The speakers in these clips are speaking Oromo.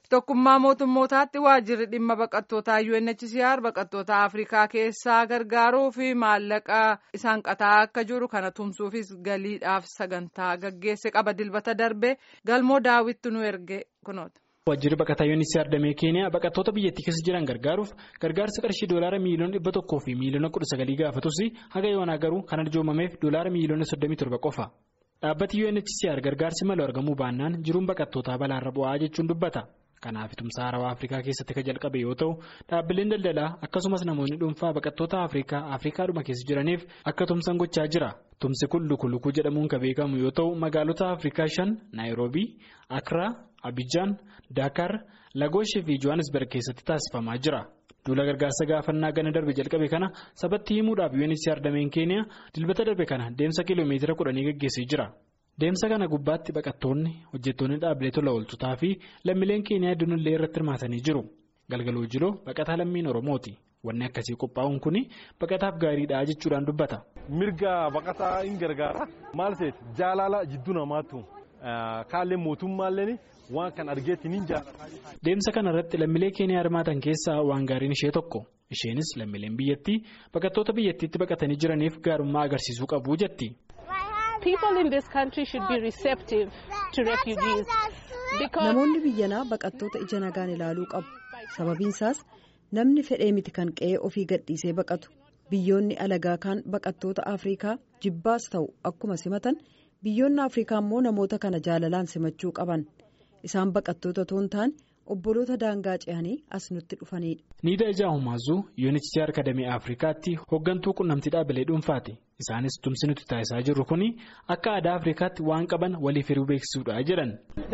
Tokkummaa mootummootaatti waajjirri dhimma baqattootaa UNHCR baqattoota Afrikaa keessaa gargaaruu fi maallaqa isaan qataa akka jiru kana tumsuufis galiidhaaf sagantaa gaggeesse qaba dilbata darbe galmoo daawwitti nu erge kunoota. Waajjirri baqataa UNHCR damee Keeniyaa baqattoota biyyattii keessa jiran gargaaruuf gargaarsa qarshii doolaara miiliyoona dhibba tokkoo fi miiliyoona kudha sagalii gaafatus haga yoonaa garuu kan arjoomameef doolaara miiliyoona soddomii torba qofa. Dhaabbati UNHCR gargaarsi malu argamuu baannaan jiruun baqattootaa balaarra bu'aa jechuun dubbata. Kanaaf tumsa haarawaa Afrikaa keessatti kan jalqabe yoo ta'u dhaabbileen daldalaa akkasumas namoonni dhuunfaa baqattoota Afrikaa Afrikaadhuma keessa jiraniif akka tumsan gochaa jira. Tumsi kun luku lukuu jedhamuun kan beekamu yoo ta'u magaalota Afrikaa shan Naayiroobii, Akraa, Abijaan, Daakar, Lagooshii fi Johannesburg keessatti taasifamaa jira. Duula gargaarsa gaafannaa gana darbe jalqabe kana sabatti himuudhaaf UNHCR dameen Keeniyaa dilbata darbe kana deemsa kiiloomeetira kudhanii gaggeessee jira. Deemsa kana gubbaatti baqattoonni hojjettoonni dhaabbilee tola ooltotaa fi lammiileen Keeniyaa hedduun illee irratti hirmaatanii jiru. Galgaloo jiloo baqataa lammiin Oromooti. Wanni akkasii qophaa'uun kun baqataaf gaariidha jechuudhaan dubbata. Mirga baqataa hin gargaara. Maal ta'eef jaalala jidduu namaatu kaallee mootummaallee waan kan argeetti ni jaalata. Deemsa kana irratti lammiilee Keeniyaa hirmaatan keessaa waan gaariin ishee tokko. Isheenis lammiileen biyyattii baqattoota biyyattiitti baqatanii jiraniif gaarummaa agarsiisuu qabu jetti. Namoonni biyyanaa baqattoota ija nagaan ilaaluu qabu. Sababiin isaas namni fedhee miti kan qe'ee ofii gadhiisee baqatu. Biyyoonni alagaa kaan baqattoota Afrikaa jibbaas ta'u akkuma simatan biyyoonni Afrikaa immoo namoota kana jaalalaan simachuu qaban. Isaan baqattoota otoo hin taane obboloota daangaa ce'anii as nutti dhufanidha. Niidaa Ijaa Humaazuu UNHCR Akademii Afrikaatti hooggantuu quunnamtii dhaabbilee dhuunfaati. Isaanis tumsi nuti taasisaa jirru kun akka aadaa Afrikaatti waan qaban waliif hiruu beeksisuudha jedhan.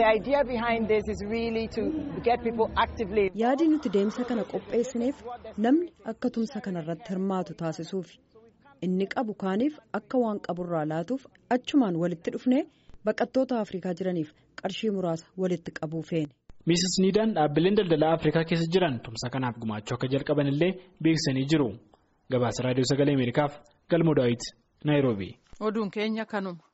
Yaadi nuti deemsa kana qopheessineef namni akka tumsa kanarratti hirmaatu taasisuufi. Inni qabu kaaniif akka waan qaburraa laatuuf achumaan walitti dhufnee baqattoota Afrikaa jiraniif qarshii muraasa walitti qabuu feene. Miisis Niidaan dhaabbileen daldalaa Afrikaa keessa jiran tumsa kanaaf gumaachuu akka jalqaban illee beeksisanii jiru. Gabaasa Raadiyoo Sagalee Ameerikaaf Galmoo Daawit Naayiroobii. Oduun keenya kanuma.